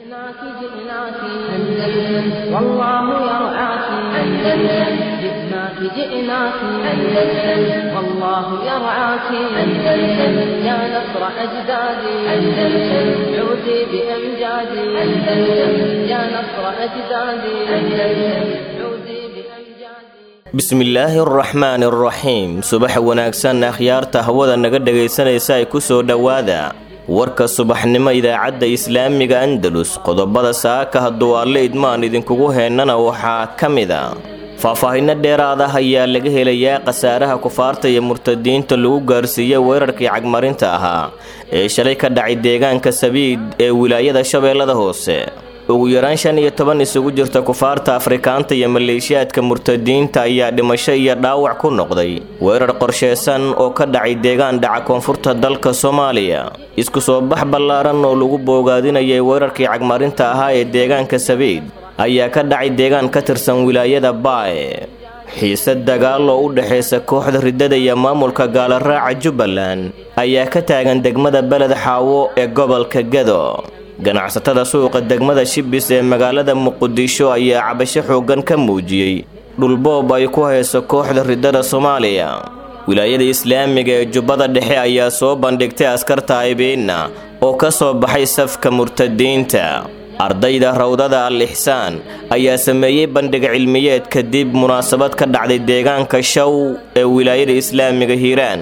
جئناك جئناك أندلس والله يرعاك أندلس جئناك جئناك أندلس والله يرعاك أندلس يا نصر أجدادي أندلس عودي بأمجادي أندلس يا نصر أجدادي أندلس عودي بأمجادي bismillaahi araxmaani araxiim subax wanaagsan akhyaarta hawada naga dhagaysanaysa ay ku soo dhowaada warka subaxnimo idaacadda islaamiga andalus qodobada saaka hadduu alle idmaan idinkugu heennana waxaa ka mid a faahfaahinno dheeraad ah ayaa laga helayaa khasaaraha kufaarta iyo murtadiinta lagu gaarsiiyey weerarkii cagmarinta ahaa ee shalay ka dhacay deegaanka sabiid ee wilaayada shabeellada hoose ugu yaraan shan iyo toban isugu jirta kufaarta afrikaanta iyo maleeshiyaadka murtadiinta ayaa dhimasho iyo dhaawac ku noqday weerar qorsheysan oo ka dhacay deegaan dhaca koonfurta dalka soomaaliya isku soo bax ballaaran oo lagu boogaadinayay weerarkii cagmarinta ahaa ee deegaanka sabiid ayaa ka dhacay deegaan ka tirsan wilaayada baae xiise dagaal oo u dhexaysa kooxda riddada iyo maamulka gaalaraaca jubbaland ayaa ka taagan degmada beled xaawo ee gobolka gedo ganacsatada suuqa degmada shibis ee magaalada muqdisho ayaa cabasho xooggan ka muujiyey dhulboob ay ku hayso kooxda riddada soomaaliya wilaayada islaamiga ee jubbada dhexe ayaa soo bandhigtay askarta aybiinna oo ka soo baxay safka murtadiinta ardayda rawdada al ixsaan ayaa sameeyey bandhig cilmiyeed kadib munaasabad ka dhacday deegaanka shaw ee wilaayada islaamiga hiiraan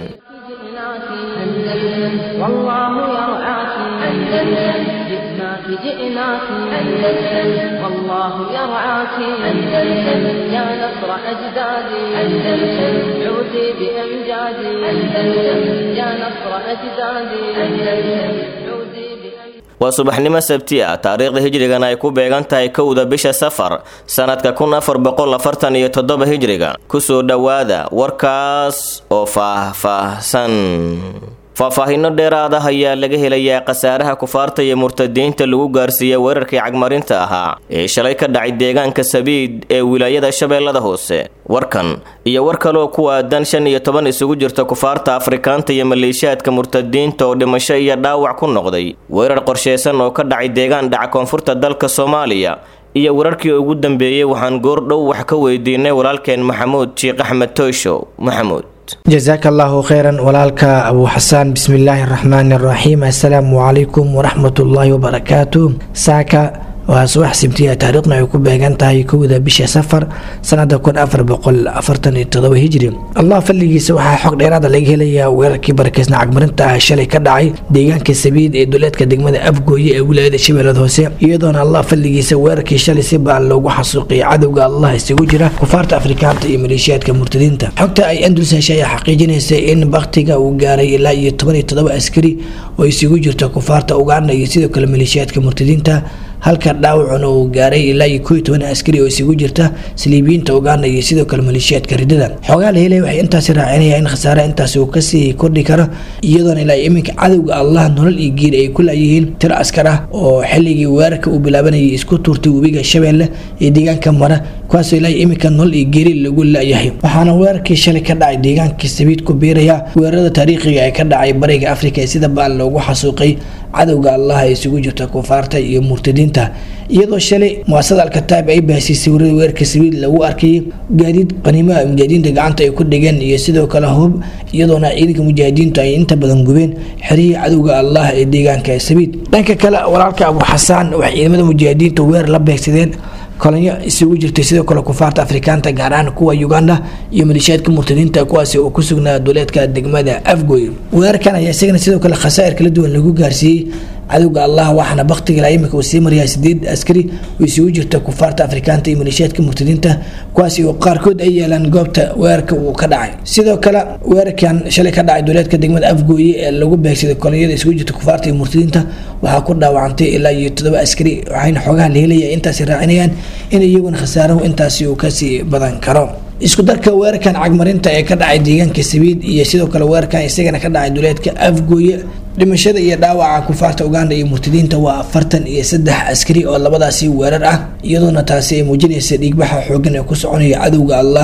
جئناك جئناك أندلس والله يرعاك أندلس يا نصر أجدادي أندلس عودي بأمجادي أندلس يا نصر أجدادي أندلس عودي بأمجادي waa subaxnimo sabti ah taariikhda hijrigana ay ku beegan tahay kowda bisha safar sannadka kun afar boqol afartan iyo toddoba hijriga kusoo dhowaada warkaas oo faah-faahsan faahfaahinno dheeraad ah ayaa laga helayaa khasaaraha kufaarta iyo murtadiinta lagu gaarsiiyey weerarkii cagmarinta ahaa ee shalay ka dhacay deegaanka sabiid ee wilaayada shabeellada hoose warkan iyo war kaleoo ku aadan shan iyo toban isugu jirta kufaarta afrikaanta iyo maleeshiyaadka murtadiinta oo dhimasho iyo dhaawac ku noqday weerar qorsheysan oo ka dhacay deegaan dhaca koonfurta dalka soomaaliya iyo wararkii ugu dambeeyey waxaan goordhow wax ka weydiinay walaalkeen maxamuud shiikh axmed toyshow maxamuud jasaaka allahu kheyran walaalka abu xasaan bismillaahi araxmaani araxiim assalaamu calaykum waraxmatullaahi wabarakaatu saaka waa subax sibtiya taariikhna ay ku beegan tahay kowda bisha safar sanada kun afar boqol afartan iyo todoba hijri allah fadligiisa waxaa xog dheeraada laga helayaa weerarkii barakeysna cagmarinta ah shalay ka dhacay deegaanka sabiid ee duleedka degmada afgooye ee wilaayada shabeellada hoose iyadoona allah fadligiisa weerarkii shalay si baan loogu xasuuqiyay cadowga allah isugu jira kufaarta afrikaanta iyo maleeshiyaadka murtadiinta xogta ay andulus heshay ayaa xaqiijinaysa in baktiga uu gaaray ilaa iyo toban iyo todoba askari oo isugu jirta kufaarta uganda iyo sidoo kale maleeshiyaadka murtadiinta halka dhaawacuna uu gaaray ilaa iyo koo iyo toban askari oo isugu jirta saliibiyiinta uganda iyo sidoo kale maleeshiyaadka ridada xoogaa la helay waxay intaasi raacinayaan in khasaare intaasi uu kasii kordhi karo iyadoona ilaa iminka cadowga allah nolol iyo geeri ay ku laayihiin tir askar ah oo xilligii weerarka uu bilaabanayay isku tuurtay webiga shabeelle ee deegaanka mara kuwaasoo ilaa iminka nolol iyo geeri lagu laayahay waxaana weerarkii shalay ka dhacay deegaankii sabiid ku biiraya weerarada taariikhiga ee ka dhacay bariga afrika ee sida baan loogu xasuuqay cadowga allah ay isugu jirta kufaarta iyo murtadiinta iyadoo shalay muasada alkataib ay baahsiisay warada weerarka sabiid lagu arkayay gaadiid qaniimaha mujaahidiinta gacanta ay ku dhigeen iyo sidoo kale hub iyadoona ciidanka mujaahidiintu ay inta badan gubeen xerihii cadowga allah ee deegaanka sabiid dhanka kale walaalka abu xasaan waxay ciidamada mujaahidiinta weerar la beegsadeen kolonyo isugu jirtay sidoo kale kufaarta afrikaanta gaar ahaan kuwa uganda iyo maleeshiyaadka murtadiinta kuwaasi oo ku sugnaa duleedka degmada afgoy weerarkan ayaa isagana sidoo kale khasaa'ir kala duwan lagu gaarsiiyey cadowga allah waxaana baktiga ilaa iminka uu sii maryaa sideed askari oo isugu jirta kufaarta afrikaanta iyo maleeshiyaadka murtadiinta kuwaasi oo qaarkood ay yeelaan goobta weerarka uu ka dhacay sidoo kale weerarkan shalay ka dhacay duleedka degmada afgooye ee lagu beegsaday kolonyada isugu jirta kufaarta iyo murtadiinta waxaa ku dhaawacantay ilaa iyo todoba askari waxayna xoogaha la helaya intaasi raacinayaan in iyaguna khasaarahu intaasi uu kasii badan karo isku darka weerarkan cagmarinta ee ka dhacay deegaanka sabiid iyo sidoo kale weerarkan isagana ka dhacay duleedka afgooye dhimashada iyo dhaawaca kufaarta uganda iyo murtadiinta waa afartan iyo saddex askari oo labadaasi weerar ah iyadoona taasi ay muujinaysa dhiigbaxa xoogan ee ku soconaya cadowga allah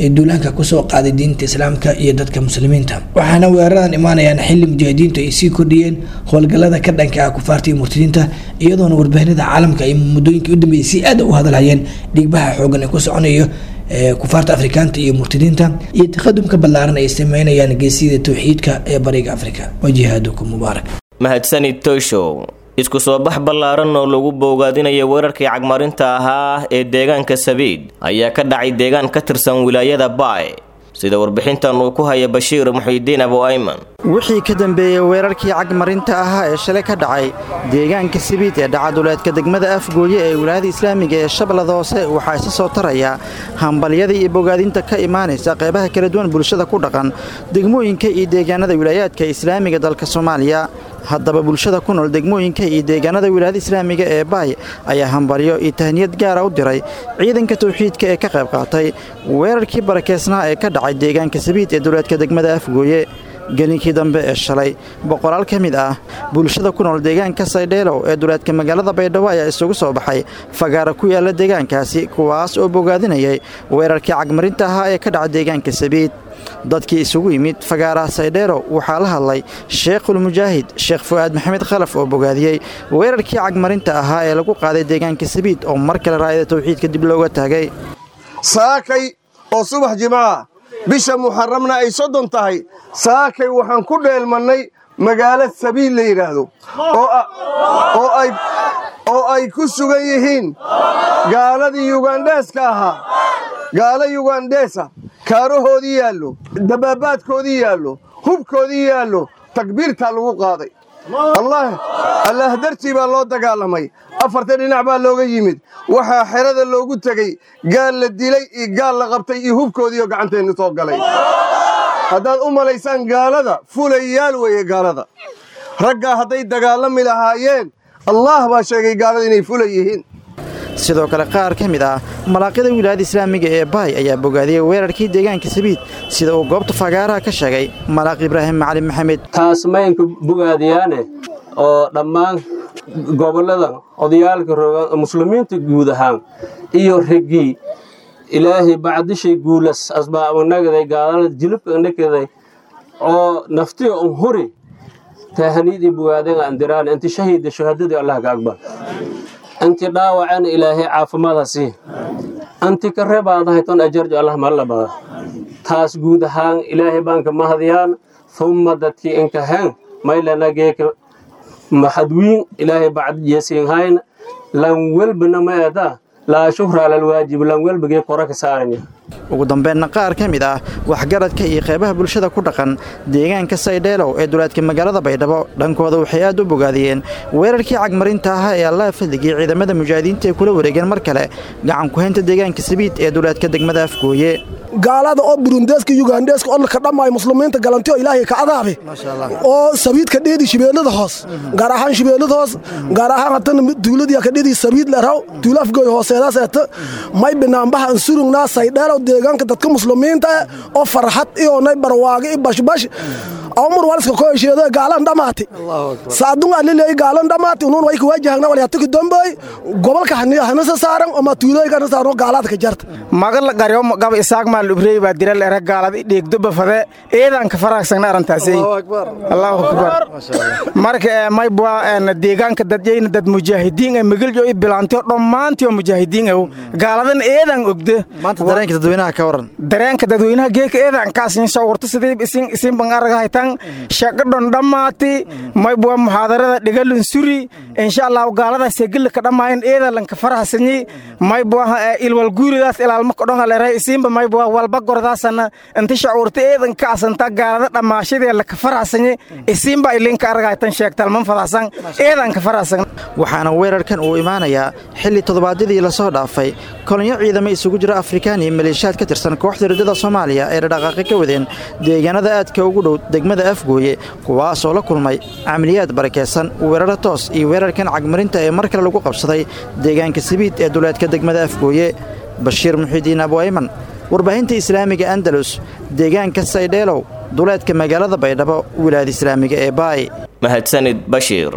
ee duulaanka kusoo qaaday diinta islaamka iyo dadka muslimiinta waxaana weeraradan imaanayaan xili mujaahidiintu ay sii kordhiyeen howlgalada ka dhanka ah kufaarta iyo murtadiinta iyadoona warbaahinada caalamka ay muddooyinkii u dambeeyay si aad u hadalhayeen dhiigbaha xoogan ee ku soconayo kufaarta afrikaanta iyo murtadiinta iyo taqadumka ballaaran ay sameynayaan geesiyada towxiidka ee bariga afrika wajihaadukum mubaarak mahadsanid toyshow isku soo bax ballaaran oo lagu boogaadinayo weerarkii cagmarinta ahaa ee deegaanka sabiid ayaa ka dhacay deegaan ka tirsan wilaayada baay sida warbixintan uu ku haya bashiir muxiidiin abu ayman wixii ka dambeeyey weerarkii cagmarinta ahaa ee shalay ka dhacay deegaanka sabiid ee dhacaduleedka degmada afgooye ee wilaayada islaamiga ee shabeellada hoose waxaa isa soo taraya hambalyada iyo bogaadinta ka imaanaysa qeybaha kala duwan bulshada ku dhaqan degmooyinka iyo deegaanada wilaayaadka islaamiga dalka soomaaliya haddaba bulshada ku nool degmooyinka iyo deegaanada wilaayada islaamiga ee baay ayaa hambalyo iyo tahniyad gaara u diray ciidanka tawxiidka ee ka qayb qaatay weerarkii barakeysnaa ee ka dhacay deegaanka sabiid ee duleedka degmada afgooye gelinkii dambe ee shalay boqolaal ka mid ah bulshada ku nool deegaanka saydheelow ee duleedka magaalada baydhabo ayaa isugu soo baxay fagaara ku yaala deegaankaasi kuwaas oo bogaadinayay weerarkii cagmarinta ahaa ee ka dhacay deegaanka sabiid dadkii isugu yimid fagaaraha saydheelow waxaa la hadlay sheekhulmujaahid sheekh fu'aad maxamed khalaf oo bogaadiyey weerarkii cagmarinta ahaa ee lagu qaaday deegaanka sabiid oo mar kale raayada tawxiidka dib looga taagay saakay oo subax jimcaha bisha muxaramna ay soddon tahay saakay waxaan ku dheelmannay magaalo sabiil la yidhaahdo oo ay ku sugan yihiin gaaladii yugandheeska ahaa gaalo yugandheesa kaarahoodii yaallo dabaabaadkoodii yaallo hubkoodii yaallo takbiirtaa lagu qaaday allaah dartii baa loo dagaalamay afarta dhinac baa looga yimid waxaa xerada loogu tegey gaal la dilay iyo gaal la qabtay iyo hubkoodiioo gacanteennu soo galay haddaad u malaysaan gaalada fulayaal weeye gaalada raggaa hadday dagaalami lahaayeen allaah baa sheegay gaalada inay fula yihiin sidoo kale qaar ka mid ah malaaqyada wilaayada islaamiga ee baay ayaa bogaadiyey weerarkii deegaanka sabiid sida uu goobta fagaaraha ka sheegay malaaq ibraahim macalin maxamed taas maynka bogaadiyaane oo dhammaan gobollada odayaalka rogan muslimiinta guud ahaan iyo reggii ilaahay bacdishay guulas asbaabnagaday gaalada jilibka nakaday oo naftiga un huri taahaniidii bogaadanga andiraan inti shahiida shahaadadii allah ka aqbal inti dhaawacana ilaahay caafimaada sii anti ka reebaadahay ton ajarjo allah malabada taas guud ahaan ilaahay baanka mahadiyaan humma dadkii inkahen maylanageeka maxadwiin ilaahay bacdiyasiinhayn lan welbana ma eedaa laa shuhra alalwaajib lan welbagee kora ka saaranya ugu dambeynna qaar ka mid ah waxgaradka iyo qeybaha bulshada ku dhaqan deegaanka saydheelow ee duleedka magaalada baydhabo dhankooda waxay aad u bogaadiyeen weerarkii cagmarinta ahaa ee allaha fadligii ciidamada mujaahidiinta ay kula wareegeen mar kale gacan ku-haynta deegaanka sabiid ee duleedka degmada afgooye gaalada oo burundeeska yugandheeska odlka dhammaay muslimiinta galanti oo ilaahay ka adaabe oo sabiidka dheedi shibeellada hoos gaar ahaan shibeellada hoos gaar ahaan hatana duuladii ka dheedi sabiid leraw duula afgooy hooseedaas eeta may binaanbaha ansurugnaa saydheelow deegaanka dadka muslimiinta oo farxad iyonay barwaaqo i bashbash awmur waliska ko hesheedo gaalan dhamaati saadun aliley gaalan dhamaati unun way kuwajahagna wal yatuki domboy gobolka hanasa saaran oma tuulooyinka hanasa saaran gaalaad ka jarta magal qaryo gaba isaaq maal ubrey baa diral era gaalad i dheegdo bafade eedan ka faraagsan arantaasay allahu akbar marka may bua deegaanka dadyayna dad mujaahidiin ee magaljo i bilaantiyo dhammaantiyo mujaahidiin ew gaaladan eedan ogde maanta dareenka dadweynaha ka waran dareenka dadweynaha geeka eedan kaasin sawirto sidii isin isin bangarga haytan shaqadhon dhammaati may bua muxaadarada dhigalin suri insha allah gaalada segilla ka dhamaayan eedalan ka farahsanyi may bua ilwal guuridaas ilaalma kodhonga leeray isinba may bua walba gordaasana inta shacuurta eedan ka asanta gaalada dhammaashadee la ka farahsanyi isinba ilinka argaytan sheegtalman fadaasan eedan ka farahsan waxaana weerarkan uu imaanayaa xilli toddobaadyadii lasoo dhaafay kolonyo ciidamo isugu jira afrikaan iyo maleeshiyaad ka tirsan kooxda riddada soomaaliya ee dhadhaqaaqi ka wadeen deegaanada aadka ugu dhow degmada afgooye kuwaasoo la kulmay camaliyaad barakeysan weeraro toos iyo weerarkan cagmarinta ee mar kale lagu qabsaday deegaanka sabiid ee duleedka degmada afgooye bashiir muxiidiin abuayman warbaahinta islaamiga andalus deegaanka saydheelow duleedka magaalada baydhabo wilaayada islaamiga ee baay mahadsanid bashiir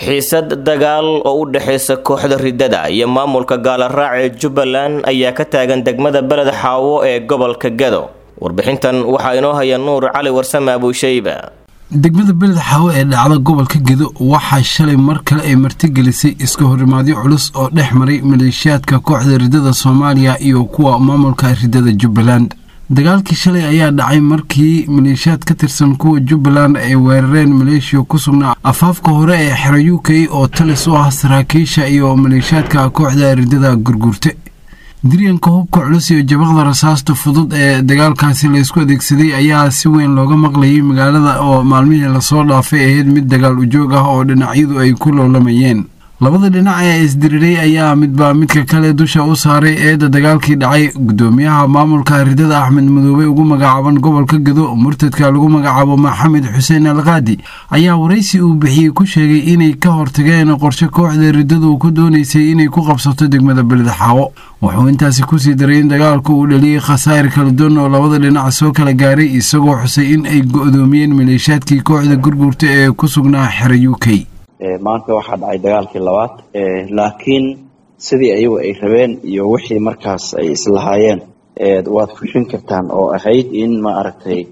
xiisad dagaal oo u dhexaysa kooxda riddada iyo maamulka gaalaraac ee jubbaland ayaa ka taagan degmada beled xaawo ee gobolka gado warbixintan waxaa inoo haya nuur cali warsame abuushayba degmada beled xaawo ee dhacda gobolka gedo waxaa shalay mar kale ay martigelisay iska horimaadyo culus oo dhex maray maleeshiyaadka kooxda riddada soomaaliya iyo kuwa maamulka riddada jubbaland dagaalkii shalay ayaa dhacay markii maleeshiyaad ka tirsan kuwa jubbaland ay weerareen maleeshiya ku sugnaa afaafka hore ee xero u k oo talis u ah saraakiisha iyo maleeshiyaadka kooxda riddada gurgurte diryanka hubka culus iyo jabaqda rasaasta fudud ee dagaalkaasi laysku adeegsaday ayaa si weyn looga maqlayay magaalada oo maalmihii lasoo dhaafay ahayd mid dagaal ujoog ah oo dhinacyadu ay ku loolamayeen labada dhinac ee isdiriray ayaa midba midka kale dusha u saaray eedda dagaalkii dhacay gudoomiyaha maamulka riddada axmed madoobe ugu magacaaban gobolka gedo murtadka lagu magacaabo maxamed xuseen alkaadi ayaa waraysi uu bixiyey ku sheegay inay ka hortageen qorshe kooxda riddadu ku doonaysay inay ku qabsato degmada beledxaawo wuxuu intaasi kusii daray in dagaalku uu dhaliyey khasaa'ir kala duwan oo labada dhinac soo kala gaaray isagoo xusay in ay go'doomiyeen maleeshiyaadkii kooxda gurgurta ee ku sugnaa xero u k maanta waxaa dhacay dagaalkii labaad laakiin sidii ayagu ay rabeen iyo wixii markaas ay islahaayeen waad fushin kartaan oo ahayd in ma aragtay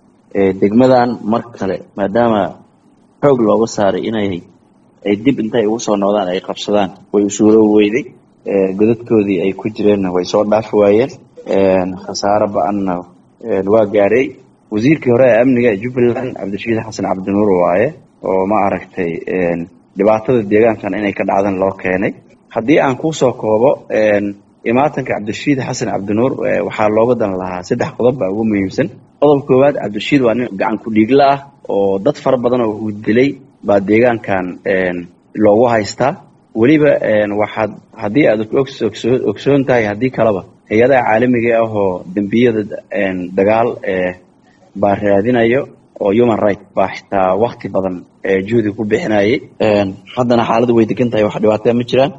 degmadan mar kale maadaama xoog looga saaray inay ay dib intay ugu soo noqdaan ay qabsadaan way usuuro weyday godadkoodii ay ku jireenna way soo dhaafi waayeen khasaaro ba-anna waa gaaray wasiirkii hore ee amniga ee jubbaland cabdirashiid xasan cabdinuur waaye oo ma aragtay dhibaatada deegaankan inay ka dhacdan loo keenay haddii aan kusoo koobo imaatanka cabdirashiid xasan cabdinuur waxaa looga dan lahaa saddex qodob baa ugu muhiimsan qodob koowaad cabdirashiid waa nin gacan ku-dhiigla ah oo dad fara badan oo uu dilay baa deegaankan loogu haystaa weliba waxaad haddii aad ogsoon tahay haddii kaleba hay-adaha caalamiga ah oo dembiyada dagaal baa raadinayo oo human right baa xitaa wakti badan juhdi ku bixinayay haddana xaaladdu way degan tahay wax dhibaataa ma jiraan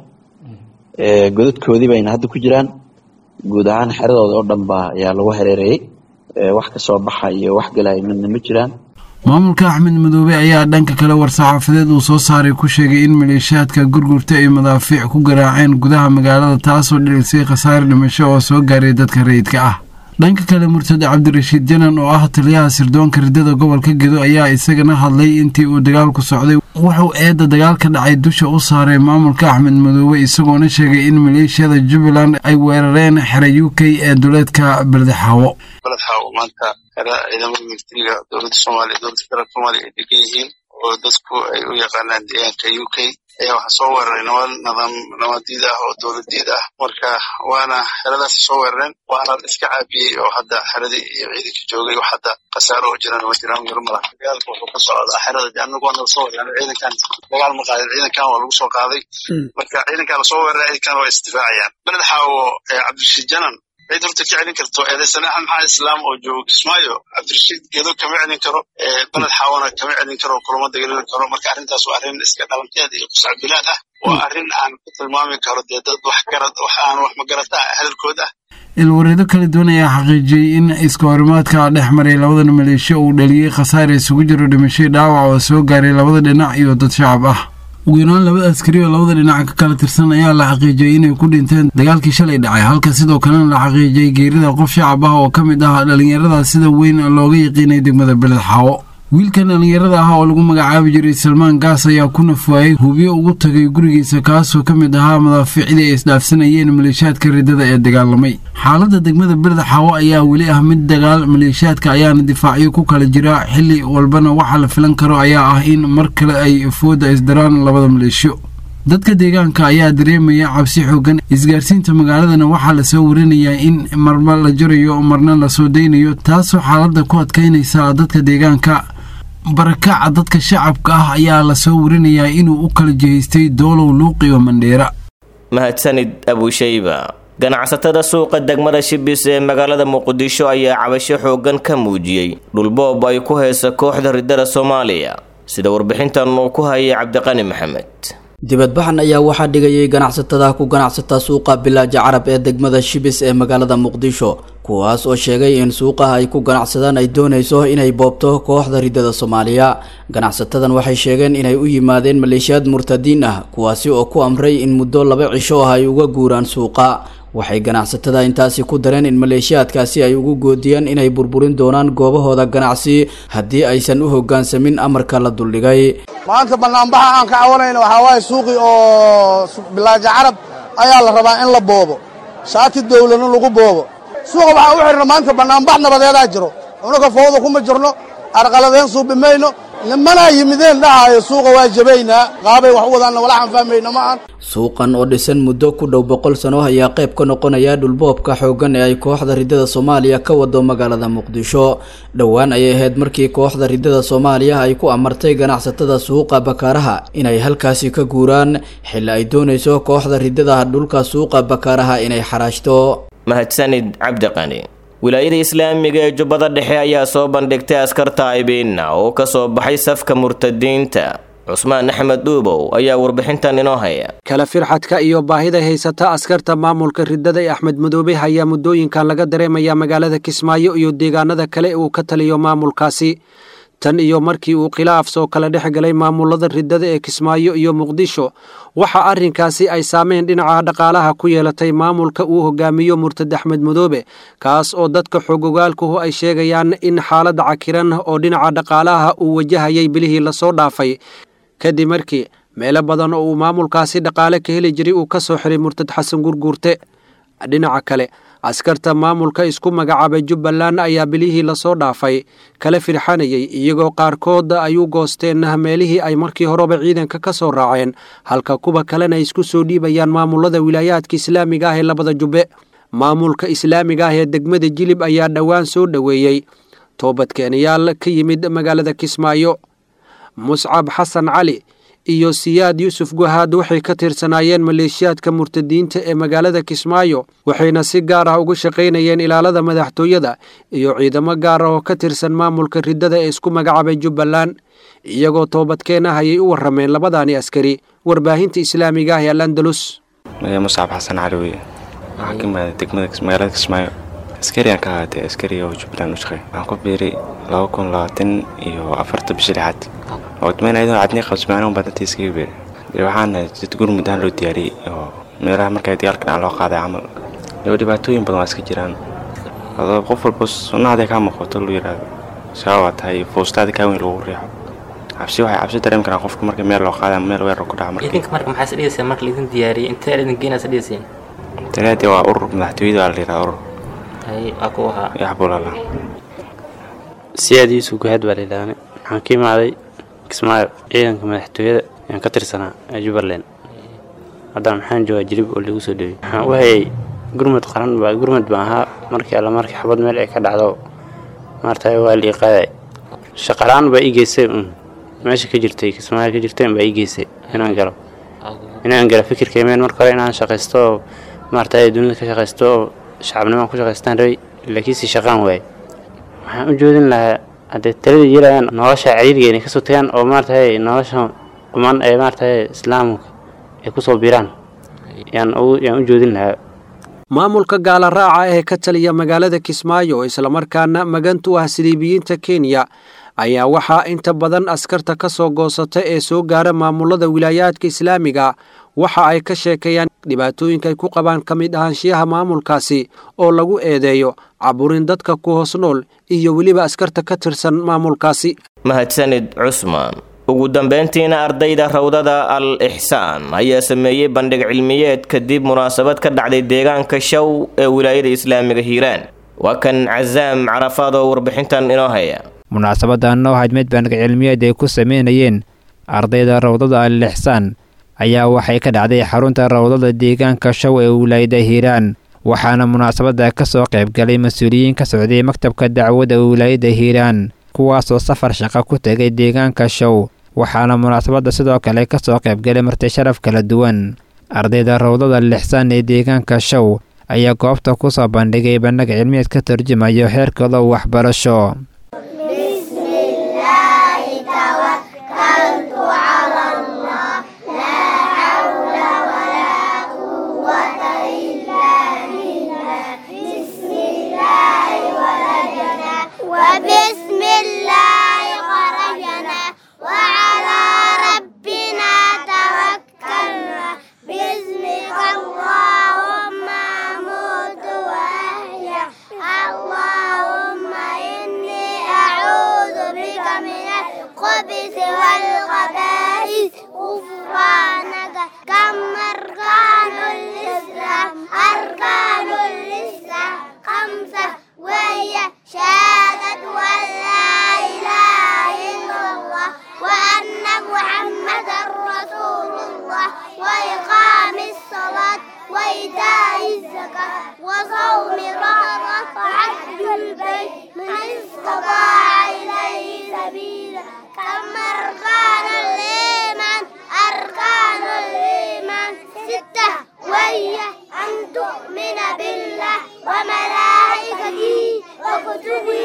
godadkoodii bayna hadda ku jiraan guud ahaan xeradooda oo dhan baa ayaa lagu hareereeyey wax ka soo baxa iyo wax galaya midna ma jiraan maamulka axmed madoobe ayaa dhanka kale war-saxaafadeed uu soo saaray ku sheegay in maleeshiyaadka gurgurta ay madaafiic ku garaaceen gudaha magaalada taasoo dhilisay khasaare dhimasho oo soo gaaray dadka rayidka ah dhanka kale murtade cabdirashiid janan oo ah taliyaha sirdoonka riddada gobolka gedo ayaa isagana hadlay intii uu dagaalku socday wuxuu eedda dagaalka dhacay dusha u saaray maamulka axmed madoobe isagoona sheegay in maleeshiyada jubbaland ay weerareen xera u k ee duleedka beledxaawo beledxaawo maanta xera ciidamada militariga dowladda soomaaliya dowladda federaalk soomaaliya ay degan yihiin oo dadku ay u yaqaanaan deegaanka u k ayaa waxaa soo weeraray nabad nidaam nabadiid ah oo dowladeed ah marka waana xeradaas soo weerareen waana la iska caabiyey oo hadda xeradii iyo ciidanka joogay wax hadda khasaaro oo jiraan ma jiraan yarmala dagaalka wuxuu ka socdaa xerada anagu waa nala soo weeraray ciidankan dagaal ma qaadin ciidankan waa lagu soo qaaday marka ciidankan lasoo weeraray ciidankan waa isdifaacayaan beled xaawo cabdirashiid janan cid horta ka celin karto eedaysane axmed maxamed islaam oo joogo kismaayo cabdirashiid gedo kama celin karo beled xaawana kama celin karo kulama dagaalin karo marka arrintaas waa arrin iska dhalanteed iyo qusacbilaad ah waa arrin aan ku tilmaami karo dee dad wax garad wax aan wax magarata hadalkood ah ilwareedo kala duwan ayaa xaqiijiyey in iska horimaadka dhex maray labadan maleeshiyo uu dhaliyey khasaare isugu jiro dhimashay dhaawac oo soo gaaray labada dhinac iyo dad shacab ah ugu yaraan laba askari oo labada dhinac ka kala tirsan ayaa la xaqiijiyey inay ku dhinteen dagaalkii shalay dhacay halka sidoo kalena la xaqiijiyey geerida qof shacab ah oo ka mid ah dhallinyarada sida weyn looga yaqiinay degmada beled xaawo wiilkan dhallinyarada ah oo lagu magacaabi jiray salmaan gaas ayaa ku nafwaayey hubiyo ugu tagay gurigiisa kaasoo ka mid ahaa madaafiicdii ay isdhaafsanayeen maleeshiyaadka riddada ee dagaalamay xaaladda degmada beled xaawo ayaa weli ah mid dagaal maleeshiyaadka ayaana difaacyo ku kala jira xilli walbana waxaa la filan karo ayaa ah in mar kale ay fooda isdaraan labada maleeshiyo dadka deegaanka ayaa dareemaya cabsi xoogan isgaarsiinta magaaladana waxaa lasoo warinayaa in marba la jarayo marna lasoo daynayo taasoo xaaladda ku adkaynaysa dadka deegaanka barakaca dadka shacabka ah ayaa lasoo warinayaa inuu u kala jihaystay doolow luuqiyo mandheera mahadsanid abushayba ganacsatada suuqa degmada shibis ee magaalada muqdisho ayaa cabasho xoogan ka muujiyey dhulboob ay ku haysa kooxda riddada soomaaliya sida warbixintan uu ku hayay cabdiqani maxamed dibadbaxan ayaa waxaa dhigayay ganacsatada ku ganacsata suuqa bilaaja carab ee degmada shibis ee magaalada muqdisho kuwaas oo sheegay in suuqaha ay ku ganacsadaan ay doonayso inay boobto kooxda ridada soomaaliya ganacsatadan waxay sheegeen inay u yimaadeen maleeshiyaad murtadiin ah kuwaasi oo ku amray in muddo laba cisho ah ay uga guuraan suuqa waxay ganacsatada intaasi ku dareen in maleeshiyaadkaasi ay ugu goodiyeen inay burburin doonaan goobahooda ganacsi haddii aysan u hoggaansamin amarka la duldhigay maanta banaanbaxa aan ka cawanayna waxaa waaye suuqii oo bilaaja carab ayaa la rabaa in la boobo shaati dawladna lagu boobo suuqa waxaa u xidhna maanta banaanbax nabadeedaa jiro unaga fowda kuma jirno arqaladeen suubi mayno nimanaa yimideen dhahaayo suuqa waa jabaynaa qaabay wax u wadaanna walaxaan fahmayna ma aan suuqan oo dhisan muddo ku dhow boqol sano ayaa qayb ka noqonaya dhulboobka xooggan ee ay kooxda ridada soomaaliya ka wado magaalada muqdisho dhowaan ayay ahayd markii kooxda ridada soomaaliya ay ku amartay ganacsatada suuqa bakaaraha inay halkaasi ka guuraan xilli ay doonayso kooxda ridada dhulka suuqa bakaaraha inay xaraashto mahadsanid cabdiqani wilaayada islaamiga ee jubbada dhexe ayaa soo bandhigtay askarta aybiinna oo ka soo baxay safka murtadiinta cusmaan axmed dhuubow ayaa warbixintan inoo haya kala firxadka iyo baahida haysata askarta maamulka ridada ee axmed madoobe ayaa muddooyinkan laga dareemaya magaalada kismaayo iyo deegaanada kale uu ka taliyo maamulkaasi tan iyo markii uu khilaaf soo kala dhex galay maamulada ridada ee kismaayo iyo muqdisho waxa arrinkaasi ay saameyn dhinaca dhaqaalaha ku yeelatay maamulka uu hogaamiyo murtad axmed madoobe kaas oo dadka xogogaalkuhu ay sheegayaan in xaaladda cakiran oo dhinaca dhaqaalaha uu wajahayay bilihii lasoo dhaafay kadib markii meelo badan oo uu maamulkaasi dhaqaale ka heli jiray uu ka soo xiray murtad xasan gurguurte dhinaca kale askarta maamulka isku magacaabay jubbaland ayaa bilihii lasoo dhaafay kala firxanayay iyagoo qaarkood ay u goosteen meelihii ay markii horeba ciidanka ka soo raaceen halka kuwa kalena ay isku soo dhiibayaan maamulada wilaayaadka islaamiga ah ee labada jubbe maamulka islaamiga ah ee degmada jilib ayaa dhowaan soo dhoweeyey toobadkeenayaal ka yimid magaalada kismaayo muscab xasan cali iyo siyaad yuusuf guhaad waxay ka tirsanaayeen maleeshiyaadka murtadiinta ee magaalada kismaayo waxayna si gaar ah uga shaqaynayeen ilaalada madaxtooyada iyo ciidamo gaar ah oo ka tirsan maamulka ridada ee isku magacaabay jubbaland iyagoo toobadkeen ah ayay u warrameen labadaani askari warbaahinta islaamiga ah ee alandalus muscab xasan cali weye waxaa ka imaaday degmada magaalada kismaayo askariyan ka ahaatay askari oo jubbaland u shaqeey waxaan ku biiray laba kun labaatan iyo afarta bishi lixaad oodmeen ayadoo cadnii qabsmaano badanta iskaga beeray dee waxaana jid gurmud ahaan loo diyaariyey oo meelaha markaa dagaalka dhinac loo qaaday camal dee dhibaatooyin badan waa iska jiraan adoo qof walba sunnahaday kaa muuqato lu yidhaahdo sabab waa tahay foostaada kaa weyn lagu riixo cabsi waxay cabsi dareemi karaan qofka marka meel loo qaada meel weerar ku dhaca markii idinka marka maxaa is dhigayseen marka laidin diyaariyey intee idin geenaa is dhigayseen taleedii waa urur madaxtooyada waa la yidhaha urur hay waa ku ahaa yaxbulala siyaad yuusuf guhaad baa layidhaahne waxaan ka imaaday kismaayo ciidanka madaxtooyada ayaan ka tirsanaa ee jubbaland haddana maxaan joogaa jilib oo lagu soo dhowey waxaan u hayay gurmud qaran baa gurmud baan ahaa markii alla markii xabad meel ay ka dhacdo maarata waa la iqaaday shaqalaan baa ii geystay un meesha ka jirtay kismaayo ka jirtay baa ii geystay inaan galo inaan galo fikirkaymeen marka hore inaan shaqaysto oo maarata dunida ka shaqaysto oo shacabnimaan ku shaqaystaan rabay laakiinse shaqaan waayay waxaan u joodin lahaa haddee talada yeelayaan nolosha ciriiriga inay kasoo tagaan oo maaratahay nolosha quman ee maaratahay islaamka ay kusoo biiraan yaan u joodin lahaa maamulka gaala raaca ee ka taliya magaalada kismaayo oo islamarkaana magantu ah siliibiyiinta kenya ayaa waxaa inta badan askarta ka soo goosata ee soo gaara maamulada wilaayaadka islaamiga waxa ay ka sheekeeyaan dhibaatooyinka ay ku qabaan ka mid ahaanshiyaha maamulkaasi oo lagu eedeeyo caburin dadka ku hoos nool iyo weliba askarta ka tirsan maamulkaasi mahadsanid cusmaan ugu dambeyntiina ardayda rawdada al ixsaan ayaa sameeyey bandhig cilmiyeed kadib munaasabad ka dhacday deegaanka show ee wilaayada islaamiga hiiraan waa kan casaam carafaad oo warbixintan inoo haya munaasabadan oo ahayd mid bandhig cilmiyeed ay ku sameynayeen ardayda rawdada al ixsaan ayaa waxay ka dhacday xarunta rawdada deegaanka show ee wilaayada hiiraan waxaana munaasabada ka soo qaybgalay mas-uuliyiin ka socday maktabka dacwadda wilaayada hiiraan kuwaasoo safar shaqo ku tegay deegaanka show waxaana munaasabadda sidoo kale ka soo qaybgalay marti sharaf kala duwan ardayda rawdada lixsaan ee deegaanka show ayaa goobta ku soo bandhigay bandhig cilmiyeed ka turjumayo heerkooda waxbarasho وإيتاء الزكاة وصوم رمضان وحج البيت من استطاع إليه سبيلا كم أركان الإيمان أركان الإيمان ستة وهي أن تؤمن بالله وملائكته وكتبه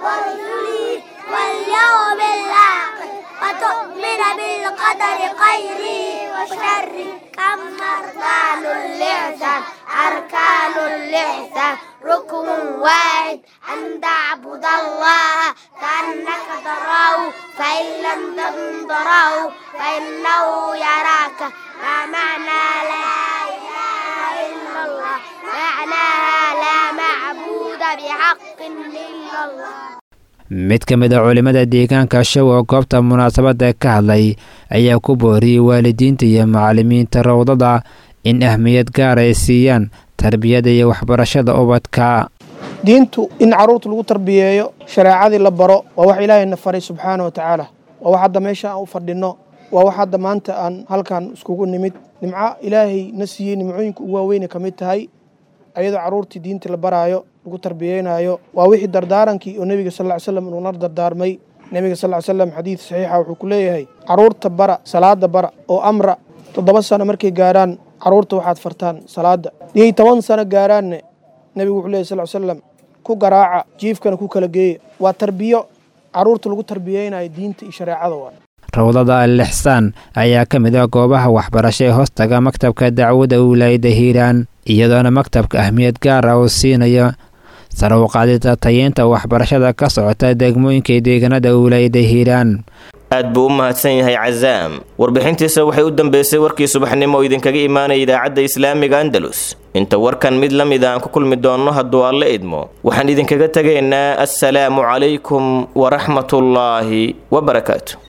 ورسله واليوم الآخر وتؤمن بالقدر خيره وشره كم أركان الإحسان أركان الإحسان ركن واحد أن تعبد الله كأنك تراه فإن لم تكن تراه فإنه يراك ما معنى لا إله إلا الله معناها لا معبود بحق إلا الله mid ka mid a culimmada deegaanka show oo goobta munaasabadda ka hadlay ayaa ku booriyey waalidiinta iyo macallimiinta rawdada in ahmiyad gaar ay siiyaan tarbiyada iyo waxbarashada ubadka diintu in carruurta lagu tarbiyeeyo shareecadii la baro waa wax ilaahayna faray subxaana wa tacaala waa wax hadda meesha aan u fadhinno waa wax hadda maanta aan halkan iskugu nimid nimco ilaahay na siiyey nimcooyinka ugu waaweyne ka mid tahay ayadoo carruurtii diinta la baraayo lagu tarbiyeynayo waa wixii dardaarankii oo nebiga sal ly slam inuuna dardaarmay nebiga sal ly slam xadiid saxiixa wuxuu ku leeyahay carruurta bara salaada bara oo amra toddoba sano markay gaarhaan carruurta waxaad fartaan salaada iyay toban sano gaaraanne nebigu wuxuu leeyahy sal slam ku garaaca jiifkana ku kala geeya waa tarbiyo carruurta lagu tarbiyeynayo diinta iyo shareecada waa rawdada al-ixsaan ayaa ka mid ah goobaha waxbarasho ee hoostaga maktabka dacwadda wilaayadda hiiraan iyadoona maktabka ahmiyad gaar ah uu siinayo sare u qaadida tayeynta waxbarashada ka socota degmooyinka deegaanada wilaayadda hiiraan aad buu u mahadsan yahay casaam warbixintiisa waxay u dambeysay warkii subaxnimo oo idinkaga imaanaya idaacadda islaamiga andalus inta warkan mid la mid aan ku kulmi doonno hadduu alle idmo waxaan idinkaga tegaynaa assalaamu calaykum waraxmatullaahi wabarakaatu